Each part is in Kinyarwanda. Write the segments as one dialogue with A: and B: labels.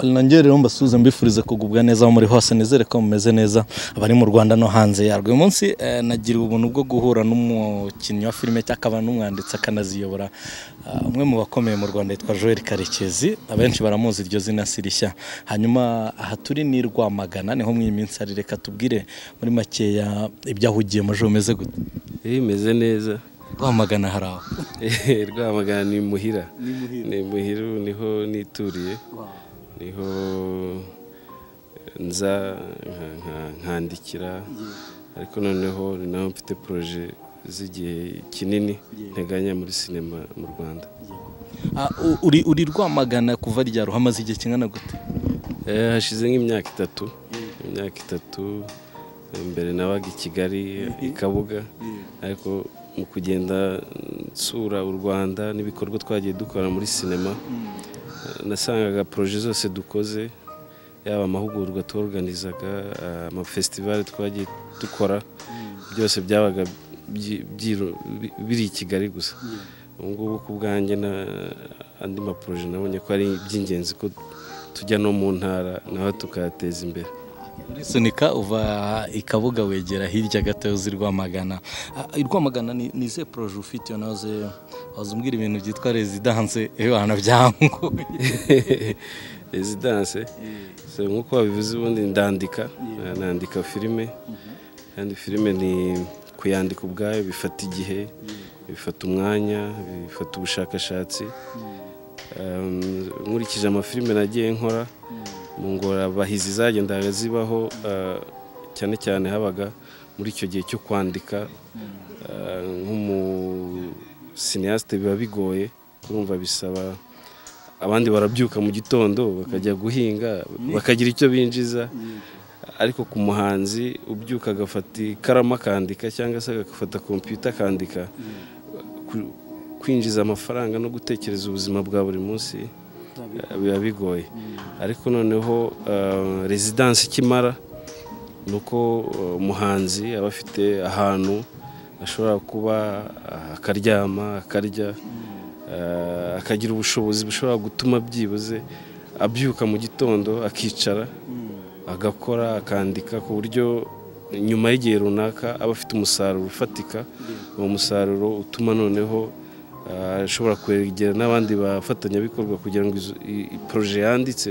A: nangerereho mbasuhuze mbifurize kugubwa neza aho muri hose nizere ko mumeze neza abari mu rwanda no hanze yarwo uyu munsi eh, nagira ubuntu bwo guhura n'umukinnyi wa filime cyangwa akaba n'umwanditsi akanaziyobora Ah, umwe mu bakomeye mu rwanda yitwa joel karekezi abenshi baramuzi iryo zina si rishya hanyuma aha turi ni i rwamagana niho mu minsi ari reka tubwire muri makeya ibyo ahugiyemo ejo bimeze gute
B: Eh, imeze neza
A: rwamagana hari aho
B: Eh, rwamagana ni muhira ni muhira ubu niho nituriye niho nza nka- nka- nkandikira ariko noneho ni naho mfite poroje z'igihe kinini nteganya muri sinema mu rwanda
A: Ah, u- uri uri rwamagana kuva rya ruhamaze igihe kingana gute
B: Eh, hashize nk'imyaka itatu imyaka itatu mbere nabaga i kigali i kabuga ariko mu kugenda nsura u rwanda n'ibikorwa twagiye dukora muri sinema eh, nasangaga poroje zose dukoze yaba amahugurwa tworganizaga eh, amafesitivale twagiye dukora byose byabaga byi- byiro- bi- biri i kigali gusa ubu ngubu ku bwanjye na andi maporoje nabonye ko ari iby'ingenzi ko tujya no mu ntara naho tukayateza imbere
A: urisunika uva i kabuga wegera hirya gato uzi rwamagana Ah, i rwamagana ni ni izihe poroje ufite iyo nawe waza umbwira ibintu byitwa rezidanse ibihano byanguye
B: rezidanse so, nk'uko babivuze ubundi ndandika nandika filime kandi filime ni kuyandika ubwayo bifata igihe bifata umwanya bifata ubushakashatsi Um, nkurikije amafilime nagiye nkora mu ngorabahizi zagendaga zibaho uh, cyane cyane habaga muri icyo gihe cyo kwandika uh, nk'umusinyasite biba bigoye urumva bisaba abandi barabyuka mu gitondo bakajya guhinga bakagira icyo binjiza ariko ku muhanzi ubyuka agafata ikaramu akandika cyangwa se agafata kompiyuta akandika ku- kwinjiza amafaranga no gutekereza ubuzima bwa buri munsi eh, biba bigoye ariko noneho rezidansi ikimara ni uko eh, umuhanzi aba afite ahantu ashobora kuba ah, akaryama akarya eh, akagira ubushobozi bushobora gutuma byibuze abyuka mu gitondo akicara agakora akandika ku buryo nyuma y'igihe runaka aba afite umusaruro ufatika uwo musaruro utuma noneho ah, ashobora kwegera n'abandi bafatanyabikorwa kugira ngo izo- i- i- poroje yanditse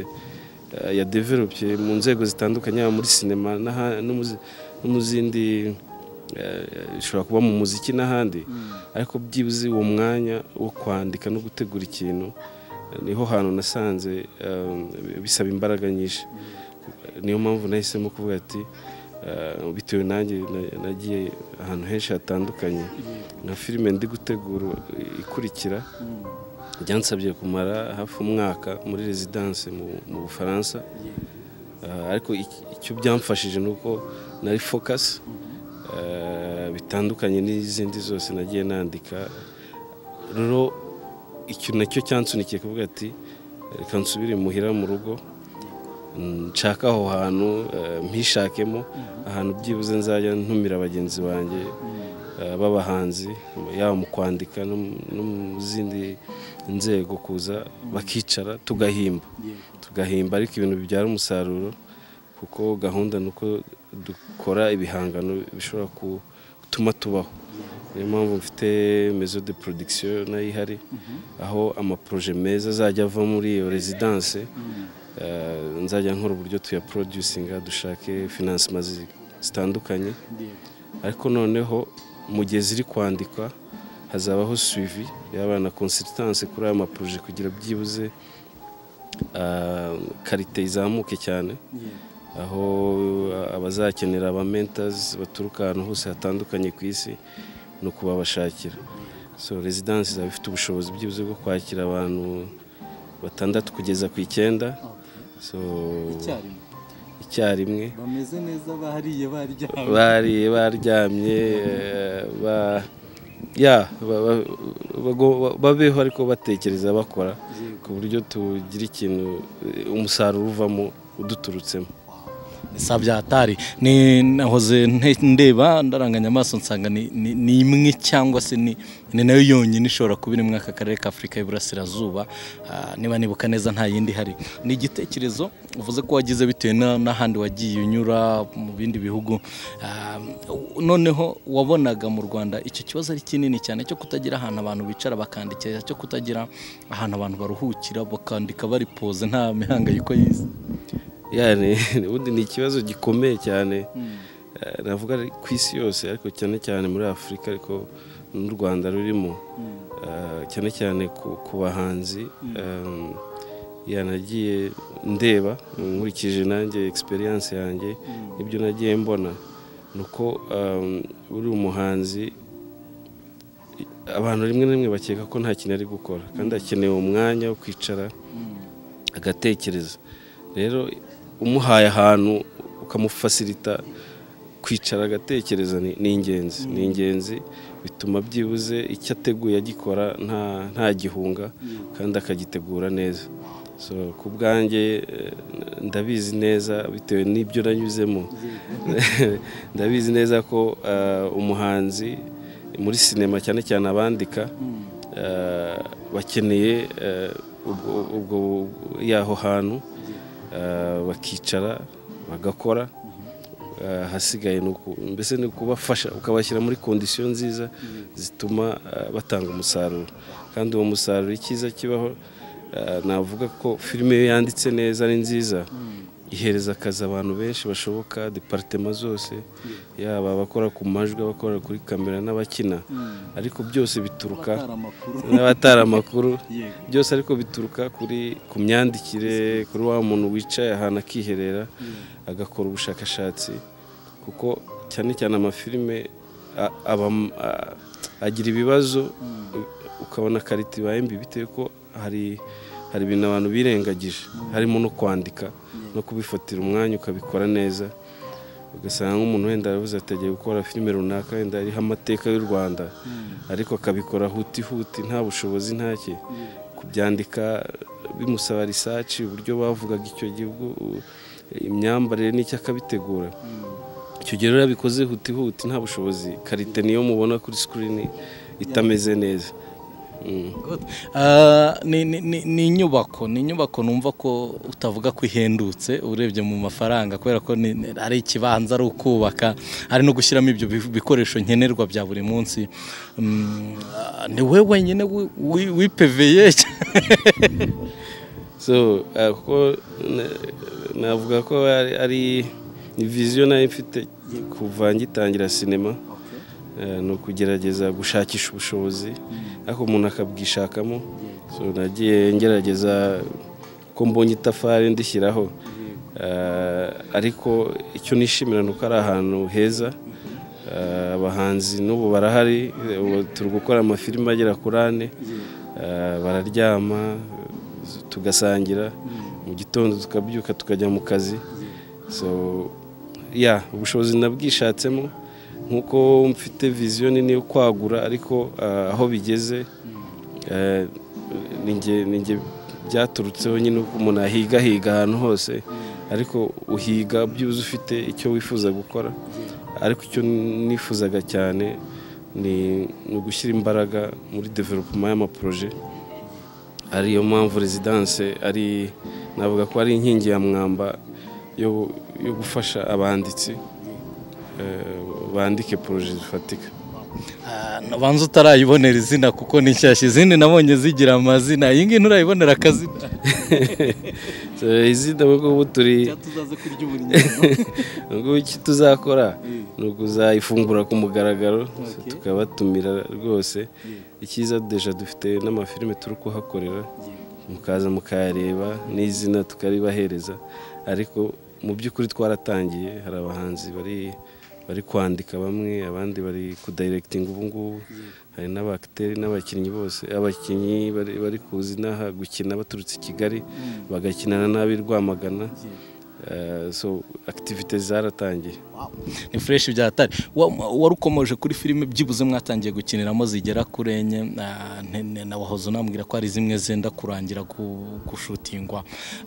B: ah, yadevelopye mu nzego zitandukanye yaba muri sinema n'aha- no mu zi- no mu zindi eh, ishobora kuba mu muziki n'ahandi ariko byibuze uwo mwanya wo kwandika no gutegura ikintu eh, niho hantu nasanze eh, bisaba imbaraga nyinshi niyo mpamvu nahisemo kuvuga ati eh, bitewe nanjye na- nagiye ahantu henshi hatandukanye nka filime ndi gutegura ikurikira byansabye kumara hafi umwaka muri rezidanse mu- mu bufaransa Eh, ariko ic- icyo byamfashije ni uko nari focus eh, bitandukanye n'izindi zose nagiye nandika rero icyo nacyo cyansunikiye kuvuga ati reka nsubire muhira mu rugo nshaka aho hantu eh, mpishakemo ahantu byibuze nzajya ntumira bagenzi banjye eh, b'abahanzi yaba mu kwandika no mu- no mu zindi nzego kuza bakicara tugahimba tugahimba ariko ibintu bibyara umusaruro kuko gahunda ni uko dukora ibihangano bishobora ku- gutuma tubaho niyo mpamvu mfite mezo de production nayo ihari aho amaporoje meza azajya ava muri iyo rezidanse eh, nzajya nkora uburyo tuyaproducinga dushake finansima zi- zitandukanye ariko noneho mu gihe ziri kwandikwa hazabaho suivi yaba na consistanse kuri ayo maporoje kugira byibuze ah, karite izamuke cyane aho ah, abazakenera aba mentors baturuka ahantu hose hatandukanye ku isi ni ukubabashakira so rezidansi izaba ifite ubushobozi byibuze bwo kwakira abantu batandatu kugeza ku icyenda so icyarimwe
A: bameze neza bahariye baryawe
B: bari baryamye eh, ba ya ba- ba- bago- babeho ariko batekereza bakora ku buryo tugira ikintu eh, umusaruro uvamo uduturutsemo
A: sabyatari ni nahoze nte- ndeba ndaranganya amaso nsanga ni- ni ni imwe cyangwa se ni ni nayo yonyine ishobora kuba iri muri aka karere k'afurika y'iburasirazuba Ah, niba nibuka neza nta yindi ihari ni igitekerezo uvuze ko wagize bitewe na- n'ahandi wagiye unyura mu bindi bihugu Ah, noneho wabonaga mu rwanda icyo kibazo ari kinini cyane cyo kutagira ahantu abantu bicara bakandikira cyo kutagira ahantu abantu baruhukira bakandika bari poze nta mihangayiko y'isi
B: yani ubundi ni ikibazo gikomeye cyane Eh, navuga ari ku isi yose ariko cyane cyane muri afurika ariko n'u rwanda rurimo Eh, cyane cyane ku, ku bahanzi em, yanagiye ndeba nkurikije nanjye experience yanjye ibyo nagiye mbona ni uko em, uri umuhanzi abantu rimwe na rimwe bakeka ko nta kintu ari gukora kandi akeneye umwanya wo kwicara agatekereza rero umuhaye ahantu ukamufasirita kwicara agatekereza ni ni ingenzi ni ingenzi bituma byibuze icyo ateguye agikora nta nta gihunga kandi akagitegura neza so ku bwanjye eh, ndabizi neza bitewe n'ibyo nanyuzemo ndabizi neza ko eh, umuhanzi muri sinema cyane cyane abandika eh, bakeneye eh, ubwo ubwo yaho hantu eh, bakicara bagakora eh, ahasigaye ni uku- mbese ni ukubafasha ukabashyira muri kondisiyo nziza zituma eh, batanga umusaruro kandi uwo musaruro icyiza kibaho eh, navuga ko filime iyo yanditse neza ari nziza ihereza akazi abantu benshi bashoboka deparitema zose yaba abakora ku majwi abakora kuri kamera n'abakina ariko byose bituruka n'abatari amakuru byose ariko bituruka kuri ku myandikire kuri wa muntu wicaye ahantu akiherera agakora ubushakashatsi kuko cyane cyane amafilime a- aba a- agira ibibazo ukabona karitibaye mbi bitewe ko hari hari ibintu abantu birengagije harimo no kwandika no kubifatira umwanya ukabikora neza ugasanga nk'umuntu wenda aravuze ati agiye gukora filime runaka wenda iriho amateka y'u rwanda ariko akabikora huti huti nta bushobozi ntake kubyandika bimusaba risaci uburyo bavugaga icyo gihugu imyambarire n'icyo akabitegura icyo gihe rero iyo abikoze huti huti nta bushobozi karite niyo mubona kuri sikirini itameze neza Mm.
A: Ah, ni- ni- ni ni inyubako ni inyubako numva ko utavuga ko ihendutse urebye mu mafaranga kubera ko ni- ni- ari ikibanza ari ukubaka ari no gushyiramo ibyo bi- bikoresho nkenerwa bya buri munsi Mm, ah, ni we wenyine wi- wi- wipeveye
B: so eh, kuko na- navuga ko ari- ari ni viziyo nayo mfite kuva ngitangira sinema eh, ni ukugerageza gushakisha ubushobozi ariko umuntu akabwishakamo so nagiye ngerageza ko mbonye itafari ndishyiraho Eh, ariko icyo nishimira ni uko ari ahantu heza Eh, abahanzi n'ubu barahari ubu turi gukora amafilimi agera kuri ane Eh, bararyama tugasangira mu gitondo tukabyuka tukajya mu kazi so ya ubushobozi nabwishatsemo nk'uko mfite viziyo nini yo kwagura ariko eh, aho bigeze eh, ni njye- ni njye byaturutseho nyine uko umuntu ahiga ahiga ahantu hose ariko uhiga byuze ufite icyo wifuza gukora ariko icyo nifuzaga cyane ni ni ugushyira imbaraga muri developuma y'amaporoje ariyo mpamvu rezidanse ari navuga ko ari inkingi ya mwamba yo yo gufasha abanditsi eh, bandike poroje zifatika
A: Ah, banza utarayibonera izina kuko ni nshyashya izindi nabonye zigira amazina iyi ngiyi nturayibonera akazina
B: So, izina nk'uko ubu turi
A: tuzaze kurya
B: ubwo icyo tuzakora ni ukuzayifungura ku mugaragaro tukabatumira rwose icyiza deja dufite n'amafilime turi kuhakorera mukaza mukayareba n'izina tukaribahereza ariko mu by'ukuri twaratangiye hari abahanzi bari bari kwandika bamwe abandi bari kudayiregitinga ubu ngubu hari n'abakiteri n'abakinnyi bose abakinnyi bari bari kuza inaha gukina baturutse i kigali bagakinana n'ab'i rwamagana Eh, so akitivite zaratangiye
A: ni fureshi bya hatari warukomoje kuri filime byibuze mwatangiye gukiniramo zigera kuri enye na- ne- ne- na wahoze unambwira ko hari zimwe zenda kurangira gu- gushutingwa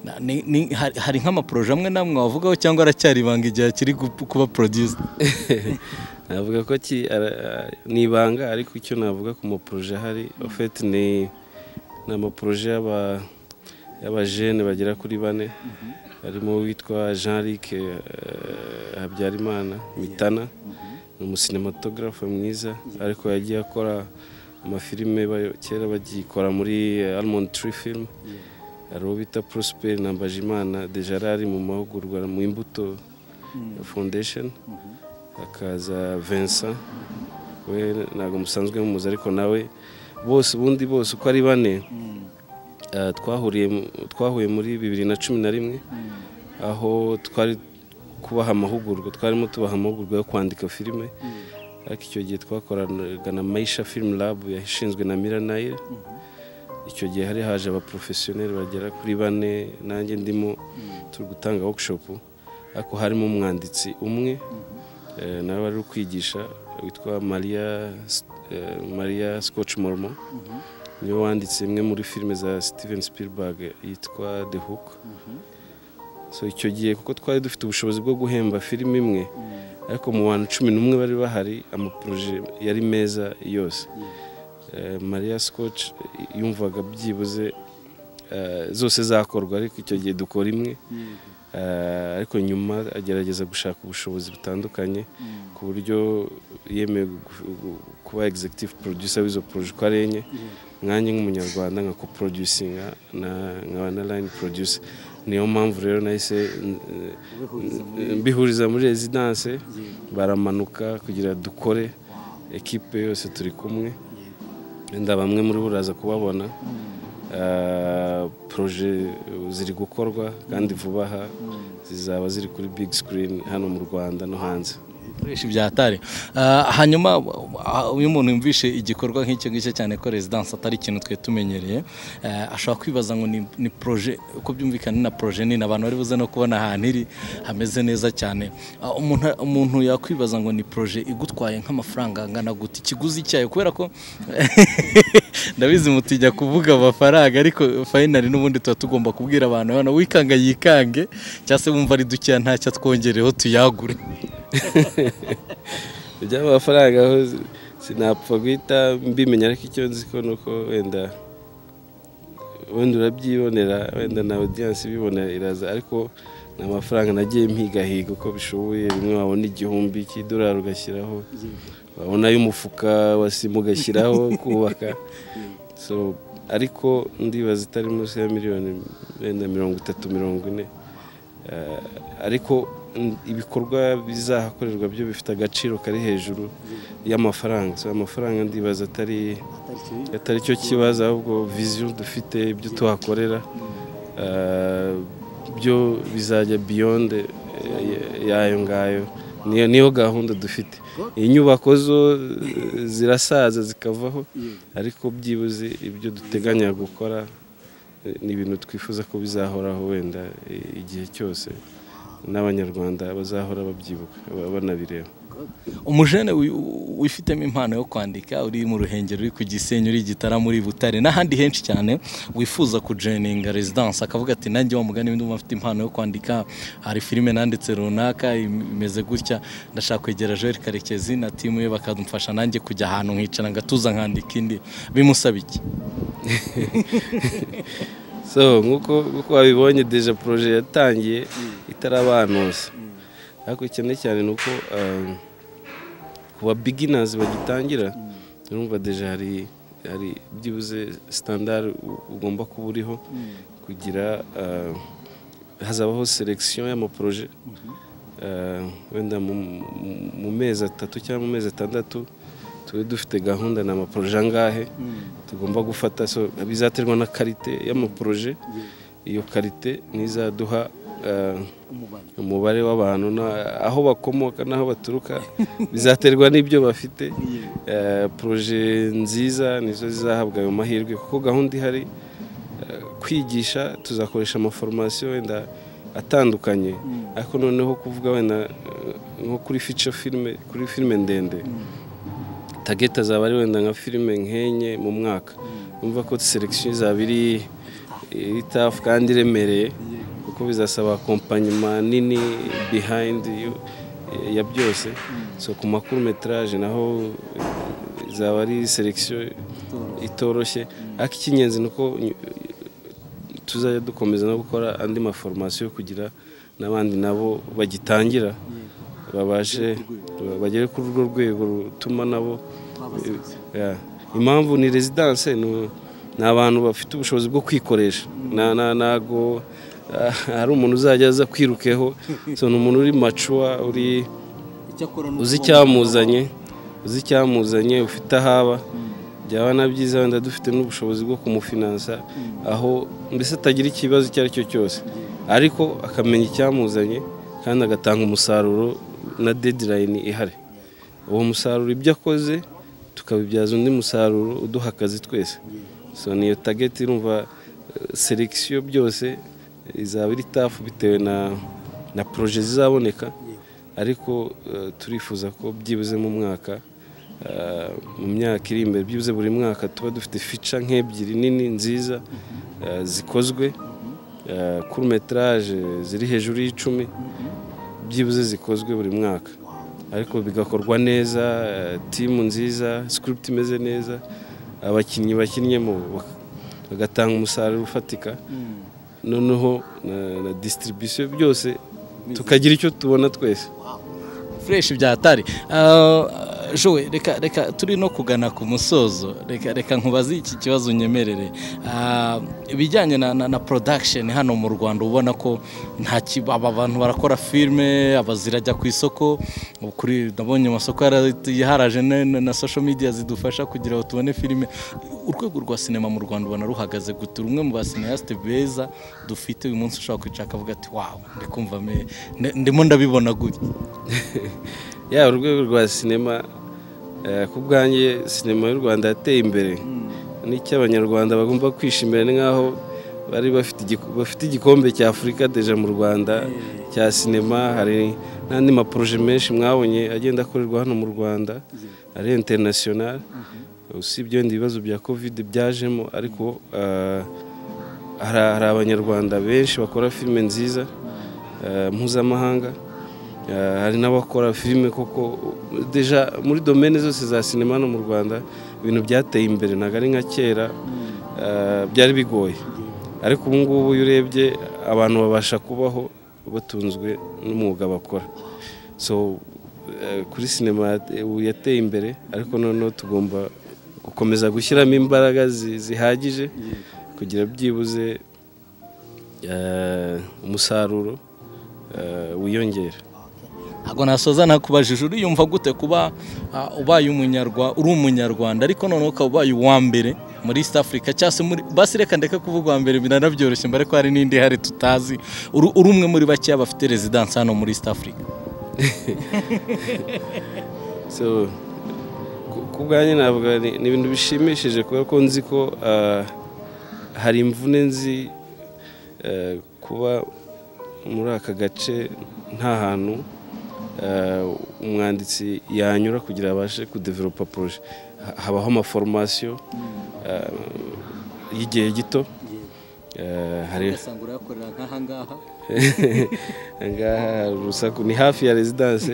A: Na- ni- ni- hari- hari nk'amaporoje amwe namwe wavugaho cyangwa aracyari ibanga igihe akiri gu- kuba porodiyusa
B: navuga ko ki- ara- ni ibanga ariko icyo navuga ku maporoje ahari ofeti ni ni amaporoje y'aba- y'abajene bagera kuri bane harimo uwitwa jean luc eh, habyarimana mitana ni umusinematogarafe mwiza ariko yagiye akora amafilime bayo- kera bagikora muri eh, almond tree film hari uwo bita prosperi nambajimana deja yari ari mu mahugurwa mu imbuto foundation hakaza vincent we ntabwo musanzwe mumuzi ariko nawe bose ubundi bose uko ari bane eh, twahuriye mu- twahuye muri bibiri na cumi na rimwe aho twari kubaha amahugurwa twarimo tubaha amahugurwa yo kwandika filime ariko icyo gihe twakoranaga na maisha film lab yashinzwe na miranayire icyo gihe hari haje abaporofesiyoneri bagera kuri bane nanjye ndimo turi gutanga workshop ariko harimo umwanditsi umwe eh, nawe wari uri kwigisha witwa maria S- eh, maria scotch mormo niwe wanditse imwe muri filime za steven spielberg yitwa the hook so icyo gihe kuko twari dufite ubushobozi bwo guhemba filime imwe ariko mu bantu cumi n'umwe bari bahari amaporoje yari meza yose Eh, maria scotch yumvaga byibuze eh, zose zakorwa ariko icyo gihe dukora imwe Eh, ariko nyuma agerageza gushaka ubushobozi butandukanye ku buryo yemeye gu- gu- kuba executive producer w'izo poroje uko ari enye nanjye nk'umunyarwanda nka coproducinga na nkaba na line producer niyo mpamvu rero nahise n- mbihuriza muri residence baramanuka kugira dukore ekipe yose turi kumwe wenda bamwe muri bo uraza kubabona Ah, proje ziri gukorwa kandi vuba aha zizaba ziri kuri big screen hano mu rwanda no hanze
A: ibikoresho bya hatari hanyuma ah, iyo umuntu yumvishe igikorwa nk'icyo ngicyo cyane ko rezidansi atari ikintu twe tumenyereye eh, ashobora kwibaza ngo ni- ni poroje uko byumvikana ni na poroje nini abantu bari buze no kubona ahantu iri hameze neza cyane Ah, umuntu- umuntu yakwibaza ngo ni poroje igutwaye nk'amafaranga angana gute ikiguzi cyayo kubera ko ndabizi mutijya kuvuga amafaranga ariko fayinali n'ubundi tuba tugomba kubwira abantu abana wikanga yikange cyangwa se wumva ari dukeya ntacyo atwongereho tuyagure
B: iby'aba mafaranga aho sinapfa guhita mbimenya ariko icyo nzi ko ni uko wenda wenda urabyibonera wenda na audience ibibonera iraza ariko ni amafaranga nagiye mpigahiga uko bishoboye rimwe wabona igihumbi cy'idolari ugashyiraho wabona y'umufuka wa sima ugashyiraho kubaka so ariko ndibaza itari munsi ya miliyoni wenda mirongo itatu mirongo ine Eh, ariko n- ibikorwa bizahakorerwa byo bifite agaciro kari hejuru y'amafaranga so amafaranga ndibaza atari atari cyo kibazo ahubwo viziyo dufite ibyo tuhakorera eh, byo bizajya beyond eh, yayo ngayo niyo niyo gahunda dufite inyubako zo eh, zirasaza zikavaho ariko byibuze ibyo duteganya gukora ni ibintu twifuza ko bizahoraho wenda i- igihe cyose n'abanyarwanda bazahora babyibuka ba- banabireba
A: umujene wi- u- wifitemo impano yo kwandika uri mu ruhengeri uri ku gisenyi uri i gitarama uri i butare n'ahandi henshi cyane wifuza kujeninga rezidansi akavuga ati nanjye wa mugani ndumva mfite impano yo kwandika hari filime nanditse runaka im- imeze gutya ndashaka kwegera joel karekezi na timu ye bakadumfasha nanjye kujya ahantu nkicara ngatuza nkandika indi bimusaba iki
B: so nk'uko nk'uko wabibonye deja poroje yatangiye itarabanuza ariko cyane cyane ni uko um, ku ba biginazi bagitangira urumva deja hari hari byibuze sitandari u- ugomba kuba uriho kugira uh, hazabaho selekisiyo y'amaporoje Uh, wenda mu- mu- mu mezi atatu cyangwa mu mezi atandatu tube dufite gahunda ni amaporoje angahe tugomba gufata so bizaterwa na karite y'amaporoje iyo karite ntizaduha uh, umubare w'abantu na- aho bakomoka n'aho baturuka bizaterwa n'ibyo bafite Eh, poroje nziza nizo zizahabwa ayo mahirwe kuko gahunda ihari eh, kwigisha tuzakoresha amaforomasiyo wenda atandukanye ariko noneho kuvuga wenda eh, nko kuri fica filime kuri filime ndende tageti azaba ari wenda nka filime nk'enye mu mwaka numva ko selekisiyo izaba iri iri tafu kandi iremereye kuko bizasaba kompanyuma nini bihayindi yu- ya byose so ku makuru metraje naho eh, izaba ari selekisiyo itoroshye ariko icy'ingenzi ni uko nyu- tuzajya dukomeza no gukora andi maforomasiyo kugira n'abandi nabo bagitangira babashe bagere kuri urwo rwego rutuma nabo Yeah. impamvu ni rezidanse ni ni abantu bafite ubushobozi bwo kwikoresha Na- na- ntago ah, hari umuntu uzajya aza kwirukeho so ni umuntu uri macuwa uri uzi icyamuzanye uzi icyamuzanye ufite ahaba byaba na byiza wenda dufite n'ubushobozi bwo kumufinansa aho mbese atagira ikibazo icyo ari cyo cyose ariko akamenya icyamuzanye kandi agatanga umusaruro na dedirayini ihari uwo musaruro ibyo akoze tukabibyaza undi musaruro uduha akazi twese so niyo tageti irumva selekisiyo byose izaba iri tafu bitewe na na poroje zizaboneka ariko eh, turifuza ko byibuze mu mwaka eh, mu myaka iri imbere byibuze buri mwaka tuba dufite fica nk'ebyiri nini nziza eh, zikozwe eh, kuri metraje ziri hejuru y'icumi byibuze zikozwe buri mwaka ariko bigakorwa neza eh, timu nziza script imeze neza abakinnyi bakinnyemo bak- bagatanga umusaruro ufatika noneho na, na distribution byose tukagira icyo tubona twese
A: fureshi bya atari Ah, jowe reka reka turi no kugana ku musozo reka reka nkubaze iki kibazo unyemerere Ah, ibijyanye na, na, na production hano mu rwanda ubona ko nta ki- aba bantu barakora filime aba zirajya ku isoko kuri nabonye amasoko yara- yaharaje na, na, na social media zidufasha kugira ngo tubone filime urwego rwa sinema mu rwanda ubona ruhagaze gute rumwe mu basinayasite beza dufite uyu munsi ushobora kwicara akavuga ati wawe ndikumva me- ne- ndimo ndabibona gutya
B: yaba urwego rwa sinema eh, ku bwanjye sinema y'u rwanda yateye imbere n'icyo abanyarwanda bagomba kwishimira ni nk'aho bari bafite igik- bafite igikombe cya afurika deja mu rwanda cya sinema hari n'andi maporoje menshi mwabonye agenda akorerwa hano mu rwanda ari interinasiyonari usibye wenda ibibazo bya kovide byajemo ariko eh, hari hari abanyarwanda benshi bakora filime nziza eh, mpuzamahanga Eh, hari n'abakora filime koko deja muri domene zose za sinema hano mu rwanda ibintu byateye imbere ntabwo ari nka kera eh, byari bigoye ariko ubu ngubu iyo urebye abantu babasha kubaho batunzwe n'umwuga bakora so eh, kuri sinema yate- ubu yateye imbere ariko noneho tugomba gukomeza gushyiramo imbaraga zi- zihagije kugira byibuze eh, umusaruro eh, wiyongere
A: ntabwo nasoza nakubajije uriyumva gute kuba ah, ubaye umunyarwa uri umunyarwanda ariko noneho ukaba ubaye uwa mbere muri east africa cyangwa se muri basi reka ndeka kuvuga uwa mbere biranabyoroshye mbere ko hari n'indi ihari tutazi uri uri umwe muri bakeya bafite rezidansi hano muri east africa
B: so ku- ku bwanjye navuga ni ni ibintu bishimishije kubera ko nzi ko ah, hari imvune nzi eh, kuba muri aka gace nta hantu eh, umwanditsi yanyura kugira abashe kudevelopa poroje Ha- habaho amaforomasiyo ah, y'igihe gito Eh, hari
A: ugasanga urayakorera nk'aha ngaha
B: ngaha hari urusaku ni hafi ya rezidanse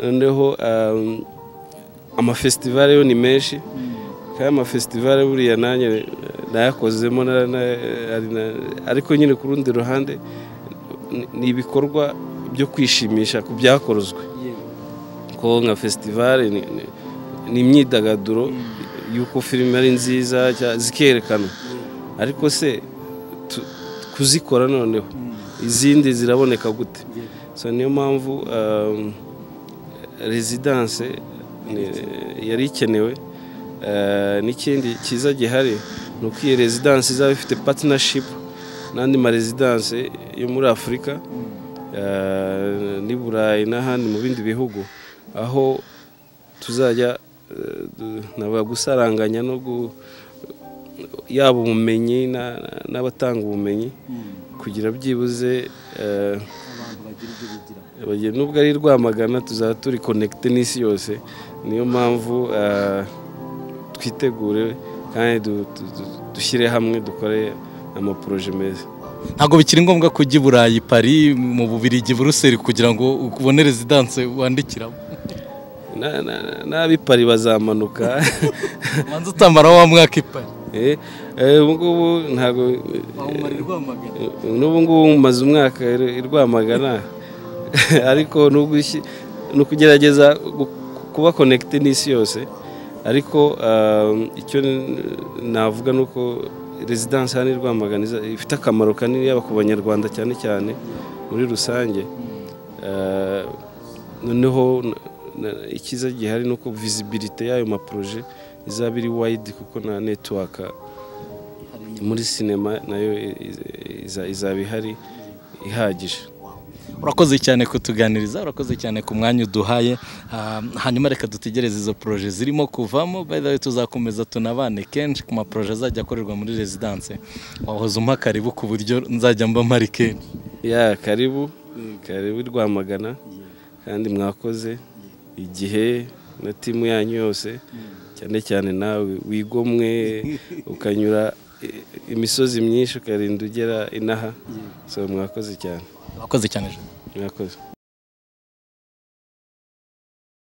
B: noneho um, amafesitivale yo ni menshi kandi amafesitivale buriya nanjye eh, nayakozemo na- na- ari na- ariko nyine ku rundi ruhande ni- ni ibikorwa byo kwishimisha ku byakorozwe ko nka fesitivale ni- ni- ni imyidagaduro y'uko filime ari nziza cya- zikerekana ariko se tu- kuzikora noneho izindi ziraboneka gute so niyo mpamvu um, rezidanse ni- yari ikenewe Uh, n'ikindi cyiza gihari ni uko iyi rezidanse izaba ifite patinashipu n'andi marezidanse yo muri afurika uh, n'i burayi n'ahandi mu bindi bihugu aho tuzajya uh, du- navuga gusaranganya no gu- yaba ubumenyi na- n'abatanga ubumenyi kugira byibuze eh,
A: abantu bagira ibyo bigiraho
B: bagira- nubwo ari rwamagana tuzaba turi konekite n'isi yose niyo mpamvu eh, twitegure kandi du- du- du- dushyire hamwe dukore amaporoje meza
A: ntabwo bikiri ngombwa ko ujya i burayi pari mu bubirigi buruseli kugira ngo ubone rezidanse wandikiramo
B: Na- na- na- n'ab'ipari bazamanuka
A: ubanza utamara wa mwaka ipari
B: Eh, eh, ubu ngubu ntabwo
A: wawumara irwamagana
B: n'ubu ngubu mumaze umwaka i- i Rwamagana ariko nubwo ushyi- ni ukugerageza gu- kuba konekite n'isi yose ariko um, icyo n- navuga ni uko rezidansi hano i Rwamagana iza- ifite akamaro kanini yaba ku banyarwanda cyane cyane muri rusange Eh, noneho n- n- icyiza gihari ni uko visibility y'ayo maporoje izaba iri wide kuko na netiwaka muri sinema nayo i- i- iza- izaba ihari ihagije
A: urakoze cyane kutuganiriza urakoze cyane ku mwanya uduhaye Ah, hanyuma reka dutegereze izo poroje zirimo kuvamo by the way tuzakomeza tunabane kenshi ku maporoje azajya akorerwa muri rezidanse wahoze umpa karibu ku buryo nzajya mba mpari kenshi
B: ya karibu karibu i rwamagana kandi mwakoze igihe na timu yanyu yose cyane cyane nawe wigomwe ukanyura i- imisozi myinshi ukarinda ugera inaha so mwakoze cyane
A: urakoze cyane Jean.
B: mwakoze